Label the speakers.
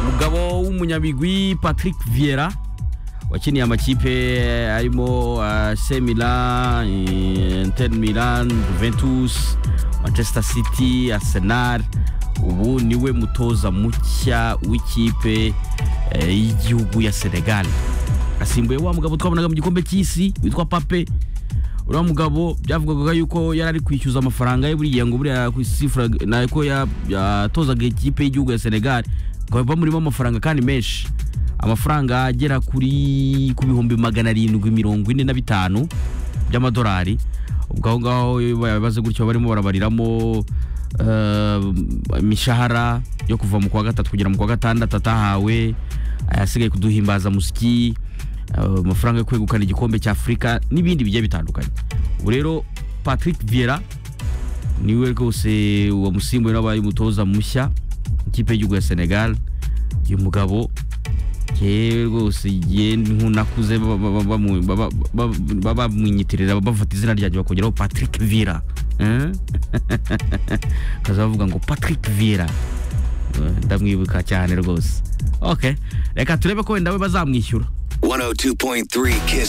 Speaker 1: umugabo w'umunyabigwi Patrick Vieira wakiniye amakipe arimo uh, AC Milan, eh, Inter Milan, Juventus, Manchester City, Arsenal. Ubu niwe mutoza mushya w'ikipe eh, y'igihugu ya Senegal. Asimbuye wa mugabo twabonaga mu gikombe cy'isi witwa Pape. Uriya mugabo byavugwaga yuko yari ari kwishyuza amafaranga ye buriya ngo buriya ku sifura nako ya- yatozaga ikipe y'igihugu ya Senegal. Ngo bamurimo amafaranga kandi menshi amafaranga agera kuri ku bihumbi magana arindwi mirongo ine na bitanu by'amadolari ubwo aho ngaho iyo babaze gutyo barimo barabariramo eh, imishahara yo kuva mu kwa gatatu kugera mu kwa gatandatu atahawe ayasigaye kuduhimbaza musiki eh, amafaranga yo kwegukana igikombe cy'afurika n'ibindi bigiye bitandukanye ubu rero patrick viera niwe rwose wamusimbuye n'abaye umutoza mushya ikipe y'igihugu ya senegal uyu mugabo yewe rwose igihe nkunakuze bamwinyitirira bafata izina ryanjye bakongeraho patrick vira kaza bavuga ngo patrick vira ndamwibuka cyane rwose ok reka turebe ko wenda we bazamwishyura
Speaker 2: 102.3 Kiss